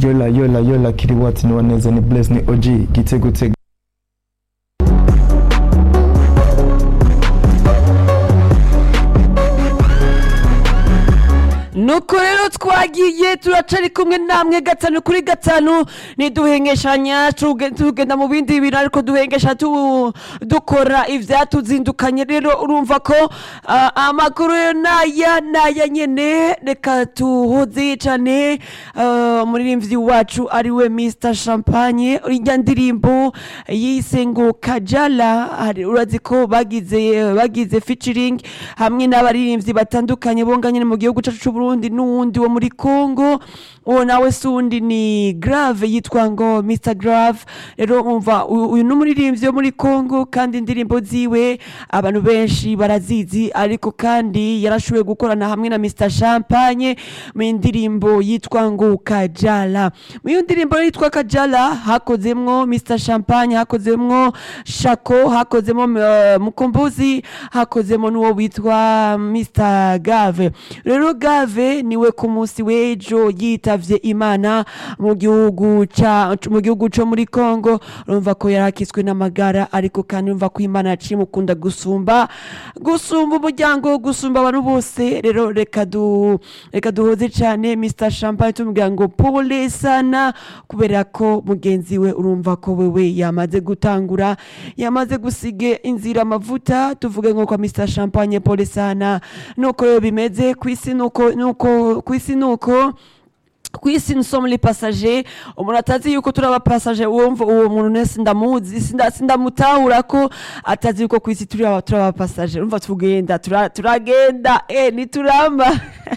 yola yola yola kiriwati ni waneza ni bless ni og gitego tego nuko rero twagiye turacari kumwe namwe gatanu kuri gatanu niduhengeshanya tuge- tugenda mu bindi bintu ariko duhengesha tu- dukora ivyatuzindukanye rero urumva ko ah, amakuru yo naya naya nyene reka tuhoze cane ah, umuririmbyi wacu ariwe Mr Champagne irya ndirimbo yise ngo Kajala hari- urazi ko bagize bagize featuring hamwe n'abaririmbyi batandukanye bonga nyene mu gihugu cacu c'Uburundi n'uwundi wo muri Congo uwo nawe sundi ni Grave yitwa ngo Mr Grave rero umva uyu uyu n'umuririmbyi wo muri Congo kandi indirimbo ziwe abantu benshi barazizi ariko kandi yarashoboye gukorana hamwe na Mr Champagne mu ndirimbo yitwa ngo Kajala mu iyo ndirimbo yitwa Kajala hakozemwo Mr Champagne hakozemwo Shako hakozemo uh, Mukombozi hakozemo n'uwo witwa Mr Gave rero Gave niwe ku munsi w'ejo yitavye Imana mu gihugu ca mu gihugu co muri Congo urumva ko yarakiswe n'amagara ariko kandi urumva ko Imana yaciye mukunda gusumba gusumba umuryango gusumba abantu bose rero reka du reka duhoze cane Mr Champagne tumubwira ngo pole sana kubera ko mugenzi we urumva ko wewe yamaze gutangura yamaze gusige inzira amavuta tuvuge ngo kwa Mr Champagne pole sana nuko rero bimeze kwisi nuko nuko kwisi nuko kwisi nsoma les passagers umuntu atazi yuko turi abapasaje wumva uwo muntu nese ndamuzi sinda- sindamutahura ko atazi yuko kwisi turi aba- turi abapasaje urumva tugenda tura- turagenda eh nituramba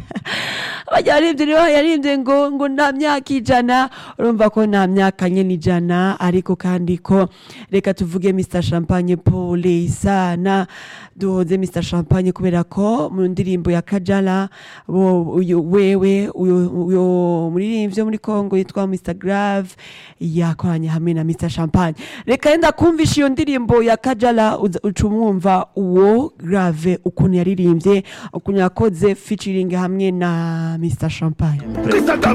bajya baririmbye niba yaririmbye ngo ngo nta myaka ijana urumva ko nta myaka nyene ijana ariko kandi ko reka tuvuge Mr Champagne pole sana duhoze Mr Champagne kubera ko mu ndirimbo ya Kajala bo uyu wewe uyu uyu muririmbyi wo muri Congo yitwa Mr Grave yakoranye hamwe na Mr Champagne reka yenda kumvisha iyo ndirimbo ya Kajala uza- uca umwumva uwo Grave ukuntu yaririmbye ukuntu yakoze featuring hamwe na Mr Champagne Krista